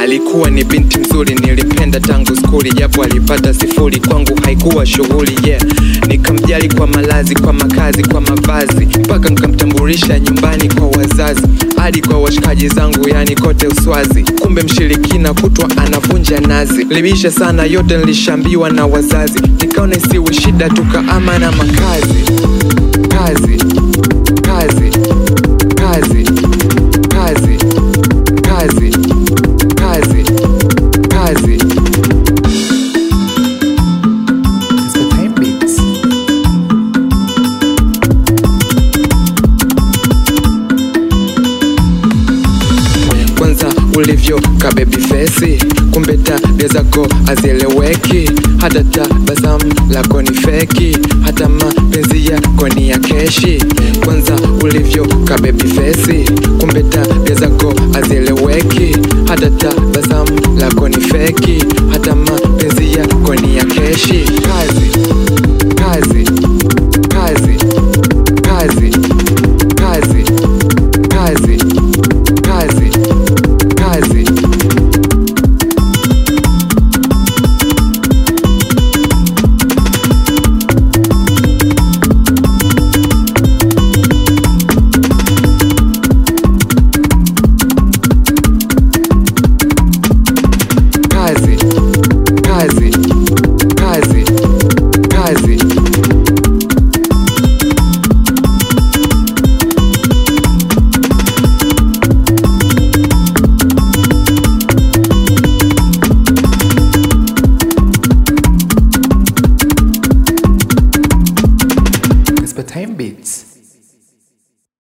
alikuwa ni binti mzuri nilimpenda tangu skuli japo alipata sifuri kwangu haikuwa shughuli yeah nikamjali kwa malazi kwa makazi kwa mavazi mpaka nkamtambulisha nyumbani kwa wazazi hadi kwa washikaji zangu yani kote uswazi kumbe mshirikina kutwa anavunja nazi libisha sana yote nilishambiwa na wazazi nikaona isiwe shida tukaama na makazi kazi kazi kazi kazi kazi kazi kazi Mr. Time Beats. kwanza ulivyo kabebi fesi kumbe tabia zako hazieleweki hata tabasamu lako ni feki hata mapenzi yako ni ya keshi kwanza ulivyo kabebi